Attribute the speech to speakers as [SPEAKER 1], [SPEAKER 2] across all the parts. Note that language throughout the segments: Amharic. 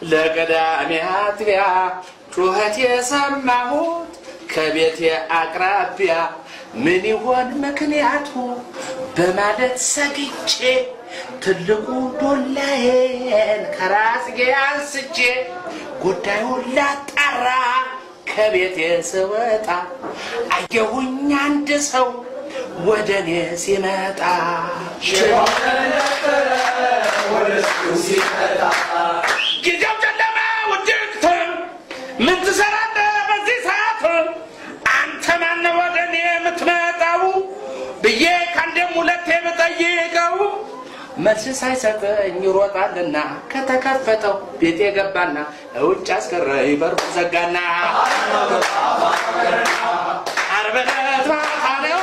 [SPEAKER 1] ለቀዳሜ አጥቢያ ጩኸት የሰማሁት ከቤቴ አቅራቢያ ምን ይሆን ምክንያቱ በማለት ሰግቼ ትልቁ ዶላዬን ከራስጌ አንስቼ ጉዳዩን ላጣራ ከቤቴ ስወጣ አየሁኝ አንድ ሰው ወደ እኔ ሲመጣ ጊዜው ጨለማ ውድቅት ምን ትሰራለህ በዚህ ሰዓት አንተ ማነህ ወደ እኔ የምትመጣው ብዬ ከአንዴም ሁለቴ ብጠይቀው መልስ ሳይሰጠኝ ይሮጣልና ከተከፈተው ቤት የገባና ውጭ አስቀረኝ በሩ ዘጋና ዓርብ ዕለት ማታ ነው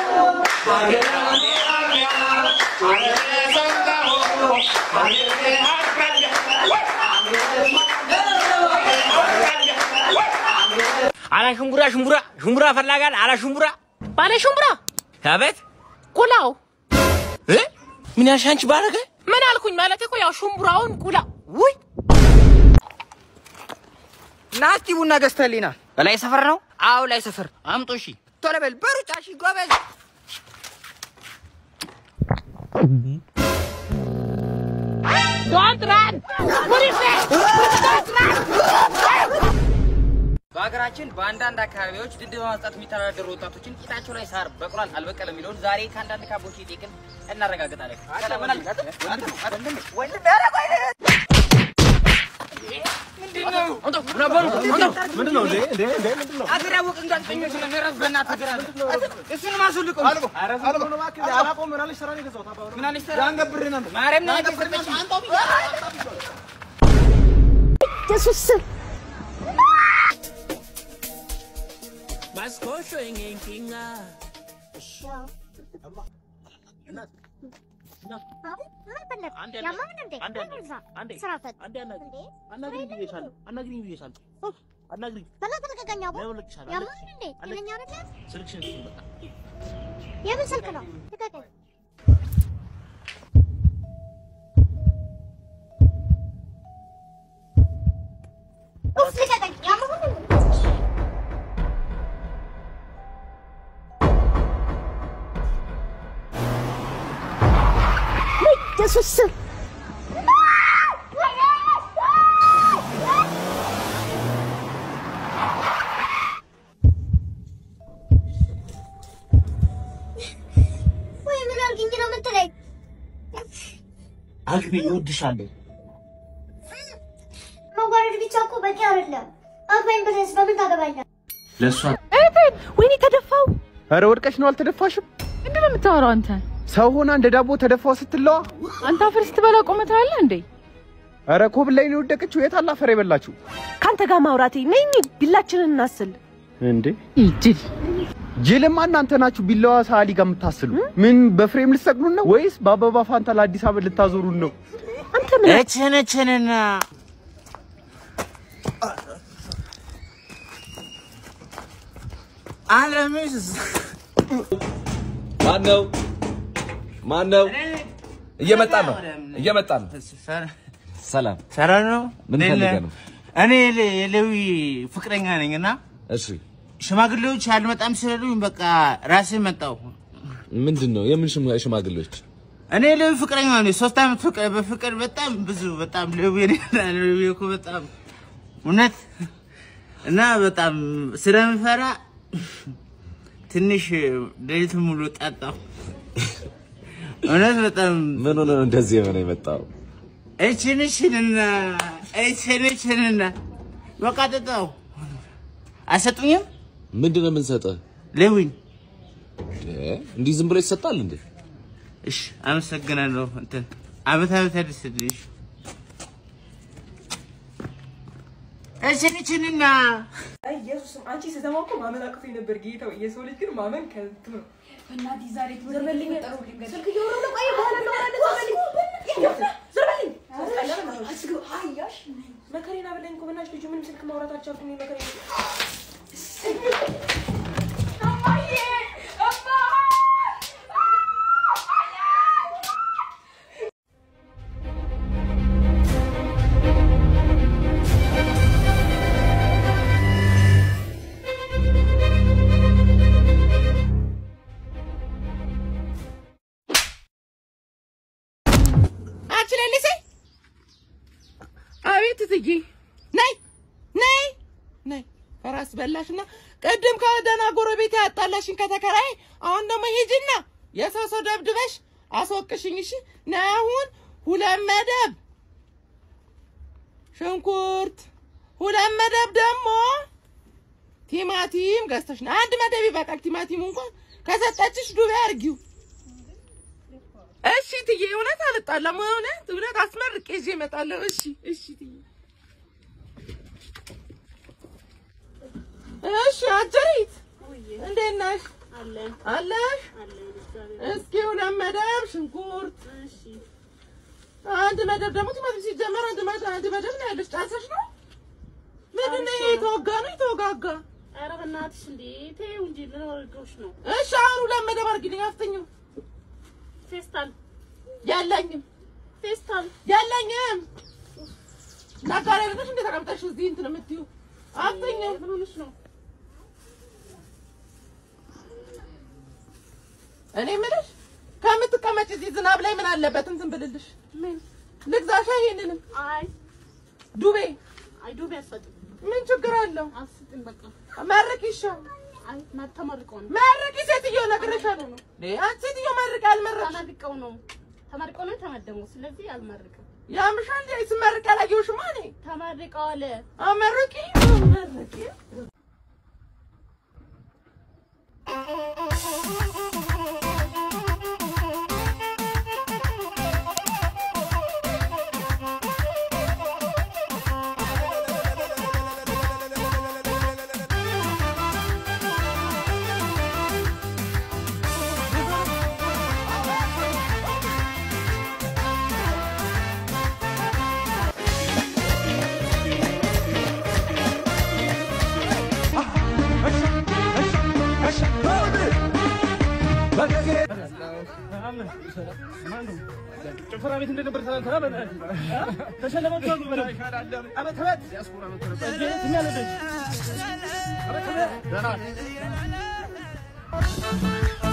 [SPEAKER 2] አላ ሽምቡራ ሽምቡራ ሽምቡራ ፈላጋል አላ ሽምቡራ
[SPEAKER 3] ባለ ሽምብራ
[SPEAKER 2] አቤት
[SPEAKER 3] ቁላው
[SPEAKER 2] እ ምን ያልሽ አንቺ ባረገ
[SPEAKER 3] ምን አልኩኝ ማለት እኮ ያው ሽምብራውን ቁላ ውይ
[SPEAKER 4] ናስቲ ቡና ገዝተህልኝና
[SPEAKER 2] በላይ ሰፈር ነው
[SPEAKER 4] አዎ ላይ ሰፈር
[SPEAKER 2] አምጡ እሺ
[SPEAKER 4] ቶሎ በል በሩጫ እሺ ጎበዝ
[SPEAKER 3] ዶንት ራን ፖሊስ ዶንት ራን
[SPEAKER 4] በሀገራችን በአንዳንድ አካባቢዎች ድንድ በማስጣት የሚተዳደሩ ወጣቶችን ቂጣቸው ላይ ሳር በቅሏል አልበቀለ የሚለውን ዛሬ ከአንዳንድ ካቦች የጤቅን እናረጋግጣለን። አገር ያወቅን ጋዜጠኞች ነን። እረፍ በእናትህ እግር አለ። እሱን ማስወልቀው ምን አለች ተራ? ማርያም ነው የሰጠችኝ።
[SPEAKER 5] የምን ስልክ ነው? ልቀቀኝ። ኡፍ ልቀቀኝ። ያመመኝ እንዴ? ውይ፣ ኢየሱስ ስም ወይ ምን አድርግኝ ነው የምትለኝ?
[SPEAKER 2] አግቢ እወድሻለሁ
[SPEAKER 5] መዋረድ ብቻ እኮ በቂ አይደለም። አግባኝ ብለህስ በምን ታገባኛለህ?
[SPEAKER 2] ለእሷ
[SPEAKER 3] ወይኔ ተደፋው።
[SPEAKER 6] ኧረ ወድቀሽ ነው አልተደፋሽም?
[SPEAKER 3] ምንድን ነው የምታወራው አንተ?
[SPEAKER 6] ሰው ሆና እንደ ዳቦ ተደፋው ስትለዋ።
[SPEAKER 3] አንተ አፈር ስትበላ ቆመታል እንዴ?
[SPEAKER 6] ኧረ ኮብል ላይ ነው የወደቀችው። የት አለ አፈር የበላችሁ
[SPEAKER 7] ካንተ ጋር ማውራቴ ነይ እንሂድ፣ ቢላችንን እናስል።
[SPEAKER 6] እንዴ?
[SPEAKER 3] ይጅል
[SPEAKER 6] ጅልማ እናንተ ናችሁ ቢላዋ ሰዓሊ ጋር የምታስሉ። ምን በፍሬም ልትሰቅሉን ነው ወይስ በአበባ ፋንታ ለአዲስ አበባ ልታዞሩን ነው?
[SPEAKER 7] አንተ ምን
[SPEAKER 2] እችን እችንና አለምስ
[SPEAKER 8] ማነው ማነው? እየመጣን ነው እየመጣን ነው። ሰላም
[SPEAKER 2] ሰላም ነው።
[SPEAKER 8] ምን ፈልገህ ነው?
[SPEAKER 2] እኔ የሌዊ ፍቅረኛ ነኝ እና
[SPEAKER 8] እሺ
[SPEAKER 2] ሽማግሌዎች አልመጣም ስለሉኝ በቃ ራሴ መጣሁ።
[SPEAKER 8] ምንድን ነው የምን ሽማ- ሽማግሌዎች?
[SPEAKER 2] እኔ ሌዊ ፍቅረኛ ነኝ። ሶስት ዓመት ፍቅር በፍቅር በጣም ብዙ በጣም ሌዊ ሌዊ እኮ በጣም እውነት እና በጣም ስለምፈራ ትንሽ ሌሊት ሙሉ ጠጣሁ። እውነት በጣም
[SPEAKER 8] ምን ሆነ ነው እንደዚህ የሆነ የመጣው?
[SPEAKER 2] እችን እችንና እችን እችንና በቃ ጠጣሁ። አሰጡኝም
[SPEAKER 8] ምንድን ነው የምንሰጠህ?
[SPEAKER 2] ሌዊኝ
[SPEAKER 8] እ? እንዲህ ዝም ብሎ ይሰጣል እንዴ?
[SPEAKER 2] እሺ አመሰግናለሁ። እንትን አመት አመት ያድርስልሽ። እችን እችንና
[SPEAKER 4] ኢየሱስም አንቺ ስትሰማ እኮ ማመን አቅቶኝ ነበር ጌታው። የሰው ልጅ ግን ማመን ከንቱ ነው። በእናትህ ዛሬ ዘርበልኝ ጠሩልኝ። ስልክ እያወራሁ ነው። ቆይ በኋላ እናወራለን። ዘርበልኝ ዘርበልኝ። አስገው አያሽ መከሬን አበላኝ እኮ በእናትሽ ልጁ ምንም ስልክ ማውራት አልቻልኩም። እኔ መከሬን
[SPEAKER 9] ትትዬ ነይ ነይ ነይ ከራስ በላሽና ቅድም ከደህና ጎረቤት ያጣላሽኝ ከተከራይ አሁን ደግሞ ሂጂና የሰው ሰው ደብድበሽ አስወቅሽኝ። እሺ ነይ አሁን ሁለት መደብ ሽንኩርት፣ ሁለት መደብ ደግሞ ቲማቲም ገዝተሽ ነው። አንድ መደብ ይበቃል። ቲማቲሙ እንኳን ከሰጠችሽ ዱቤ አድርጊው። እሺ ትዬ፣ እውነት አልጣላም። እውነት እውነት አስመርቄ ይዤ እመጣለሁ። እሺ እሺ ትዬ። እሺ አጀሪት እንዴት ነሽ? አለሽ? እስኪ ሁለት መደብ ሽንኩርት፣ አንድ መደብ ደግሞ ቲማቲም። ሲጀመር አንድ መደብ አንድ መደብ ነው ያለሽ። ጫንሰሽ ነው ምንድን ነው ይሄ? የተወጋ ነው የተወጋጋ?
[SPEAKER 10] ኧረ በእናትሽ እንዴ ተይው እንጂ ምን ወርዶሽ ነው?
[SPEAKER 9] እሺ አሁን ሁለት መደብ አድርጊልኝ። አፍጥኝው።
[SPEAKER 10] ፌስታል
[SPEAKER 9] የለኝም
[SPEAKER 10] ፌስታል
[SPEAKER 9] የለኝም። ነጋዴ አይደለሽ እንደ ተቀምጠሽ እዚህ እንትን የምትይው? አፍጥኝው።
[SPEAKER 10] ምን ሆነሽ ነው?
[SPEAKER 9] እኔ የምልሽ ከምትቀመጭ እዚህ ዝናብ ላይ ምን አለበት እንትን ብልልሽ?
[SPEAKER 10] ምን
[SPEAKER 9] ልግዛሻ? ይሄንንም
[SPEAKER 10] አይ
[SPEAKER 9] ዱቤ
[SPEAKER 10] አይ ዱቤ አልሰጥም።
[SPEAKER 9] ምን ችግር አለው?
[SPEAKER 10] አልሰጥም በቃ
[SPEAKER 9] መርቅ ይሻል።
[SPEAKER 10] አይ ተመርቀው ነው
[SPEAKER 9] መርቂ ሴትዮ፣ እነግርሻለሁ ነው አንቺ ሴትዮ መርቂ አልመረቅሽ
[SPEAKER 10] ተመርቀው ነው ተመርቀው ነው የተመደበው። ስለዚህ አልመርቅም።
[SPEAKER 9] ያምሻል እንዴ? ስመርቅ ያላየሁሽማ እኔ
[SPEAKER 10] ተመርቀዋል።
[SPEAKER 9] አመርቂ መርቂ
[SPEAKER 1] ጭፈራ ቤት እንደነበር ትናንትና በእናትህ ተሸለመች አሉ በላይ አመት አመት የሚያለደች አመት አመት